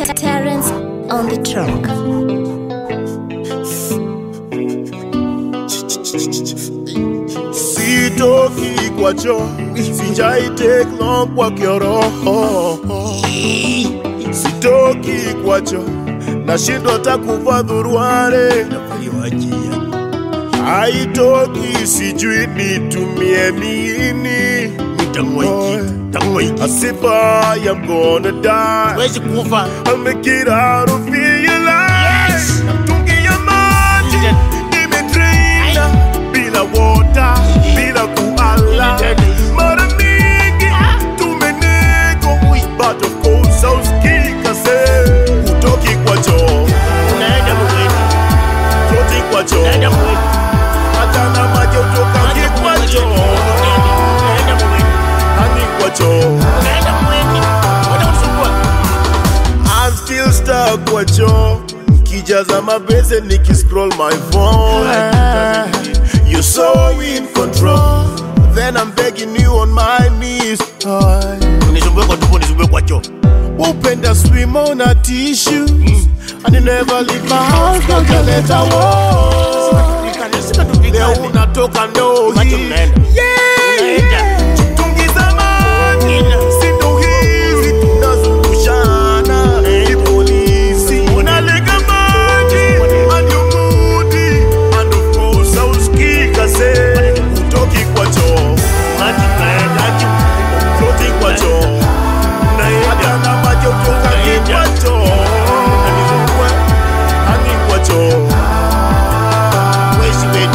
Terence on the track. sitoki kwacho sijai take long kwa kioroho sitoki kwacho nashindwa takuvaa dhuruare haitoki sijui nitumie nini asipa I'm gonna die Wezi kufa I'll make it out of here alive Yes. Mtungi ya maji imedraina bila water, bila kuala. Mara mingi tumenego, but of course hausikika se. Hutoki kwa choo, Unaenda mweni hutoki kwa choo. Unaenda mweni Hata na maji hutokangi kwa choo, Unaenda mweni hani kwa choo. Unaenda mweni Unaenda kusumbua I'm still stuck kwa choo Kijaza mabese nikiscroll my phone You're so in control Then I'm begging you on my knees Unisumbue kwa tupo nisumbue kwa choo Upenda swim on a tissue And you never leave my house Don't you let a walk Sika tupikane Leo unatoka ndo Macho hii mnaenda Yeah, Unaenda. yeah Tungiza maji Ina. Sindo hizi tunazungushana Kipolisi Unalega maji And you moody And of course hausikika se Utoki kwa choo Maji unaenda Utoki kwa choo Hata na maji utoka Unaenda. kwa choo Hani kwa choo Wezi wetu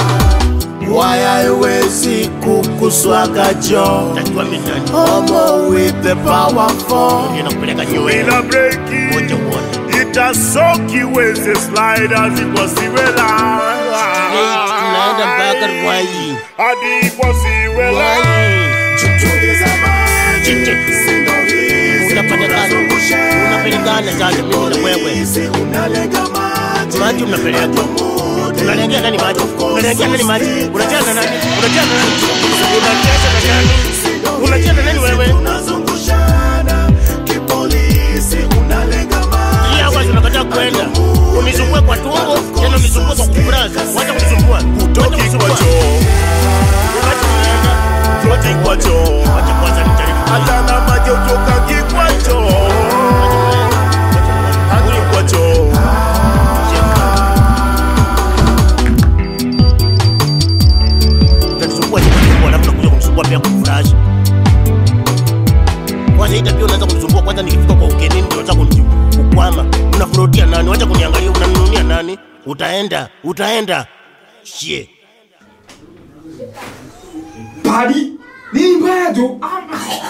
Why haiwezi kukuswaga choo Tajua mitani Homo with the powerful Nina kupeleka choo wewe Bila breki Wote wote itasoki weze sliders ikwasiwela Tunaenda mpaka Rwai hadi ikwasiwela Rwai Chunguza maji Chiche. sindo hizi Unapelekana tunazungushana. Unapelekana sasa mimi na wewe Hizi unalega maji Maji unapeleka Unalengea nani maji? Unalengea nani maji? Unacheza na nani? Unacheza na nani? Unacheza na nani? Unacheza na nani wewe? Tunazungushana kipolisi unalega maji Hii hapa tunakataa kwenda. Unisumbue kwa tumbo, tena unisumbue kwa kufuraza. Wacha kunisumbua. Wacha Toki kwa kunisumbua. choo Wacha kunaenda. Toki kwa choo Wacha kwanza nijaribu. hata na maji utokangi kwa choo hadi kwa choo Utanisumbua tu kwa tumbo, alafu unakuja kunisumbua pia kwa kufuraza. Kwanza hii tabia unaanza kunisumbua kwanza nikifika kwa ugenini ndio unataka kuni- kukwama. Unafurutia nani? Wacha kuniangalia unanununia nani? Utaenda, utaenda. Shie. Pari ni bado. Ah,